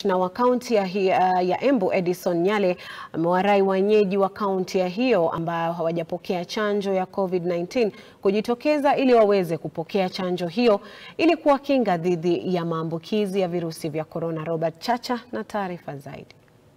Na wa kaunti ya, uh, ya Embu Edison Nyale amewarai wenyeji wa kaunti ya hiyo ambao hawajapokea chanjo ya COVID-19 kujitokeza ili waweze kupokea chanjo hiyo ili kuwakinga dhidi ya maambukizi ya virusi vya korona. Robert Chacha na taarifa zaidi.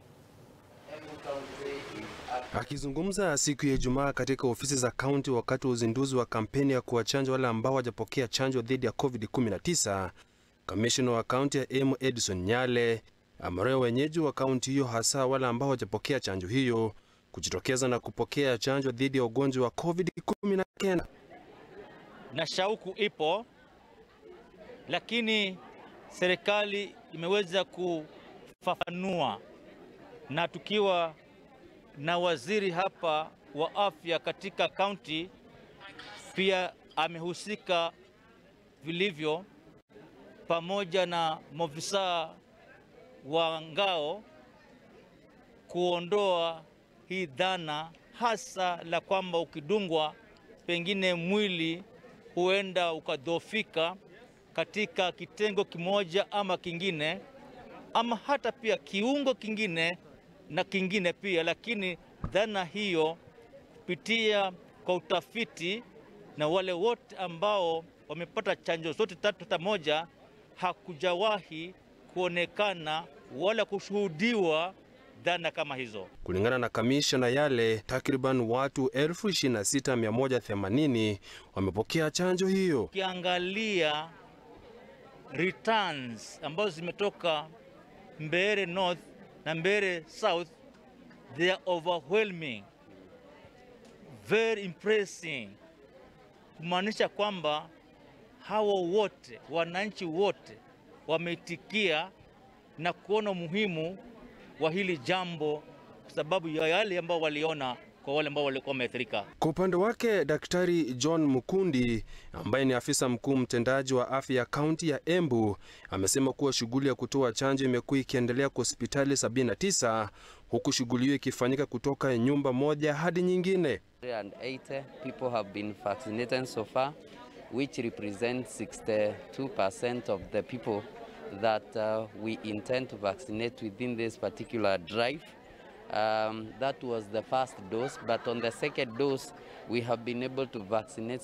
Akizungumza siku ya Ijumaa katika ofisi za kaunti wakati wa uzinduzi wa kampeni ya kuwachanja wale ambao hawajapokea chanjo dhidi ya COVID-19, kamishna wa kaunti ya Embu Edison Nyale amewarai wenyeji wa kaunti hiyo hasa wale ambao hawajapokea chanjo hiyo kujitokeza na kupokea chanjo dhidi ya ugonjwa wa COVID-19. Na shauku ipo, lakini serikali imeweza kufafanua na tukiwa na waziri hapa wa afya katika kaunti pia amehusika vilivyo, pamoja na maafisa wa ngao kuondoa hii dhana hasa la kwamba ukidungwa pengine mwili huenda ukadhoofika katika kitengo kimoja ama kingine, ama hata pia kiungo kingine na kingine pia. Lakini dhana hiyo kupitia kwa utafiti na wale wote ambao wamepata chanjo zote tatu hata moja, hakujawahi kuonekana wala kushuhudiwa dhana kama hizo. Kulingana na kamishna Yale, takriban watu 26180 wamepokea chanjo hiyo. Ukiangalia returns ambazo zimetoka Mbeere North na Mbeere South, they are overwhelming, very impressive, kumaanisha kwamba hawa wote wananchi wote wameitikia na kuona umuhimu wa hili jambo kwa sababu ya yale ambao waliona kwa wale ambao walikuwa wameathirika. Kwa upande wake, Daktari John Mukundi ambaye ni afisa mkuu mtendaji wa afya ya kaunti ya Embu amesema kuwa shughuli ya kutoa chanjo imekuwa ikiendelea kwa hospitali 79 huku shughuli hiyo ikifanyika kutoka nyumba moja hadi nyingine. 180 people have been vaccinated so far which represents 62% of the people that uh, we intend to vaccinate within this particular drive. Um, that was the first dose, but on the second dose, we have been able to vaccinate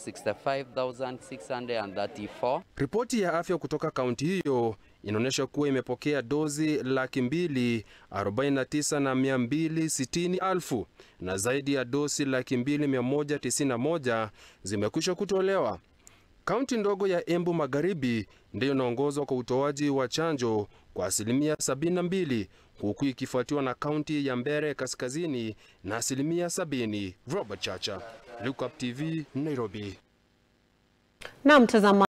65,634. Ripoti ya afya kutoka kaunti hiyo inaonyesha kuwa imepokea dozi laki mbili arobaini na tisa na mia mbili sitini alfu na zaidi ya dozi laki mbili mia moja tisini na moja zimekwisha kutolewa. Kaunti ndogo ya Embu Magharibi ndiyo inaongozwa kwa utoaji wa chanjo kwa asilimia 72 huku ikifuatiwa na kaunti ya Mbeere Kaskazini na asilimia 70. Robert Chacha, Lookup TV, Nairobi. Na mtazama